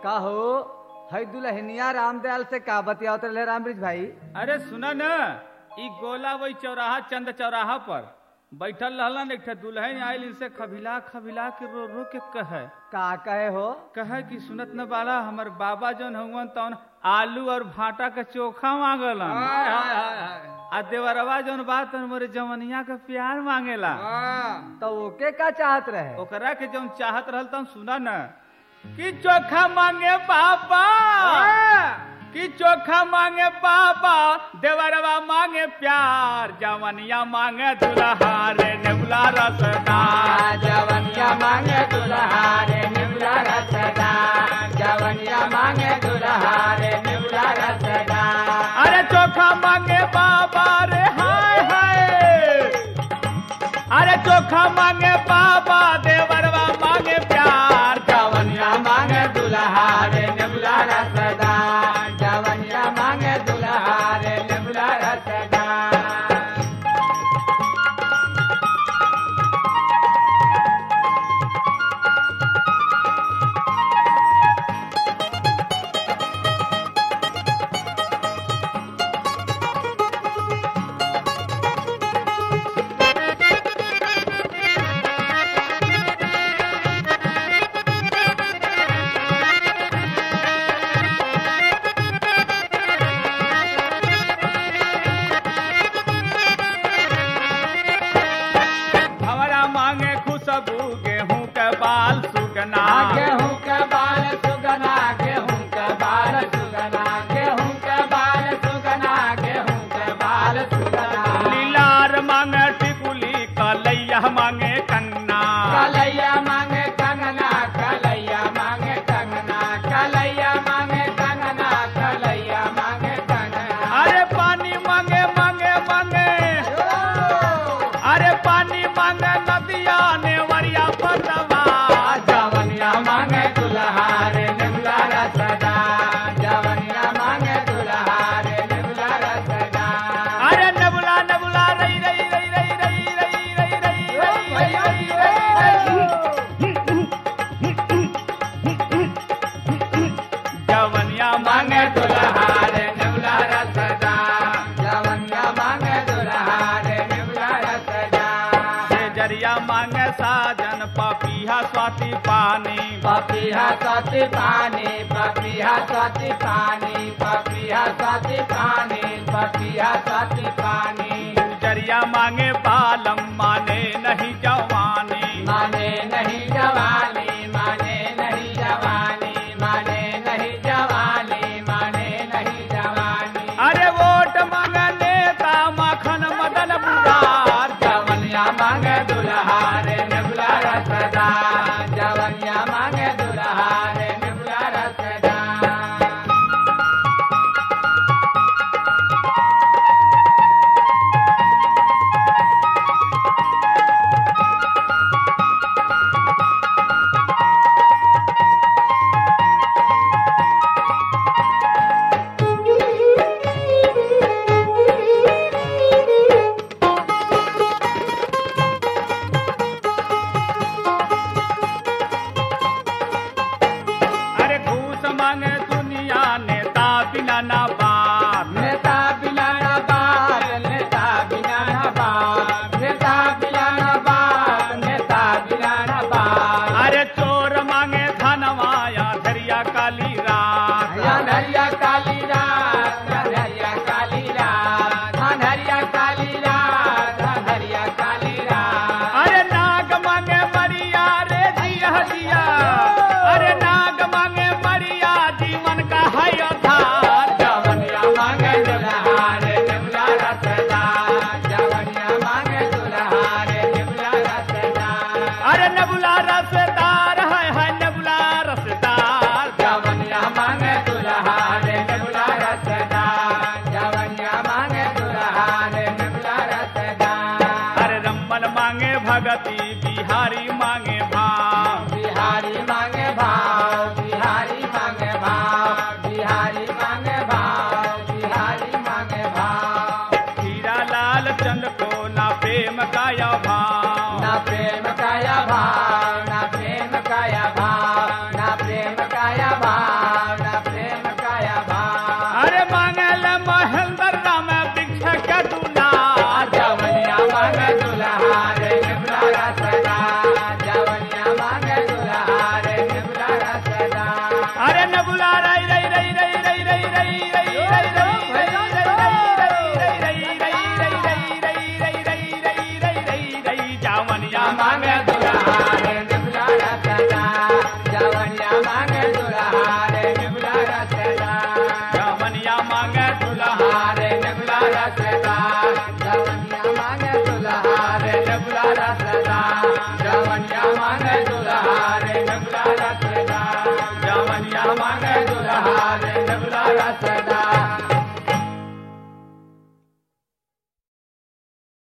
का हो है दुल्हनिया रामदयाल से का बतियावत रहे रामबृज भाई अरे सुना न ई गोला वही चौराहा चंद चौराहा पर बैठल रहलन एक ठे दुल्हन आयल इनसे खबिला खबिला के रो रो के कहे का कहे हो कहे कि सुनत न बाला हमर बाबा जौन हुवन तौन आलू और भाटा के चोखा मांगलन आ देवरवा जौन बात मोरे जवनिया के प्यार मांगेला तो ओके का चाहत रहे ओकरा के जौन चाहत रहल तौन सुना न कि चोखा मांगे बाबा कि चोखा मांगे बाबा देवरवा मांगे प्यार जवनिया मांगे दुल्हा रे नेबुला रसदा जवनिया मांगे दुल्हा रे निबला रसदा जवनिया मांगे दुल्हा रे निबला रसदा अरे चोखा मांगे बाबा रे हाय हाय अरे चोखा मांगे बाबा देवरवा मांगे प्यार जवनिया मांगे दुल्हा रे निबला रसदा जवनिया मांगे दुल्हा रे निबला रसदा हमारा मांगे खुशबू गेहूं के बाल सुगना गेहूं के बाल सुगना गेहूं के बाल सुगना गेहूं के बाल सुगना गेहूं के बाल सुगना लीलार मांगे टिकुली कलैया मांगे कन्ना कलैया मांगे कंगना कलैया मांगे कंगना कलैया मांगे कंगना कलैया मांगे कंगना अरे पानी मांगे मांगे मांगे अरे पानी मांगे नदिया ने वरिया पतवा जवनिया मांगे दुल्हा रे निमला रसदा जवनिया मांगे दुल्हा रे निमला रसदा अरे नबुला नबुला रई रई रई रई रई रई रई रई रई रई जवनिया मांगे मांगे दुल्हा रे निमला रसदा जवनिया मांगे दुल्हा रे निमला रसदा से जरिया मांगे साजन पपीहा स्वाति पानी पपिया सती पानी पपिया सती पानी पपिया सती पानी पपिया सती पानी जरिया मांगे बालम माने नहीं जवानी माने नहीं जवानी माने नहीं जवानी माने नहीं जवानी माने नहीं जवानी अरे वोट मांगे नेता माखन मदन बुढ़ार जवनिया मांगे दुल्हा रे निबला रसदा जवनिया मांगे दुल्हा रे निबला रसदा मांगे दुल्हा रे नगुला रसदार जवनिया मांगे दुल्हा रे नगुला रसदार जवनिया मांगे दुल्हा रे नगुला रसदार जवनिया मांगे दुल्हा रे नगुला रसदार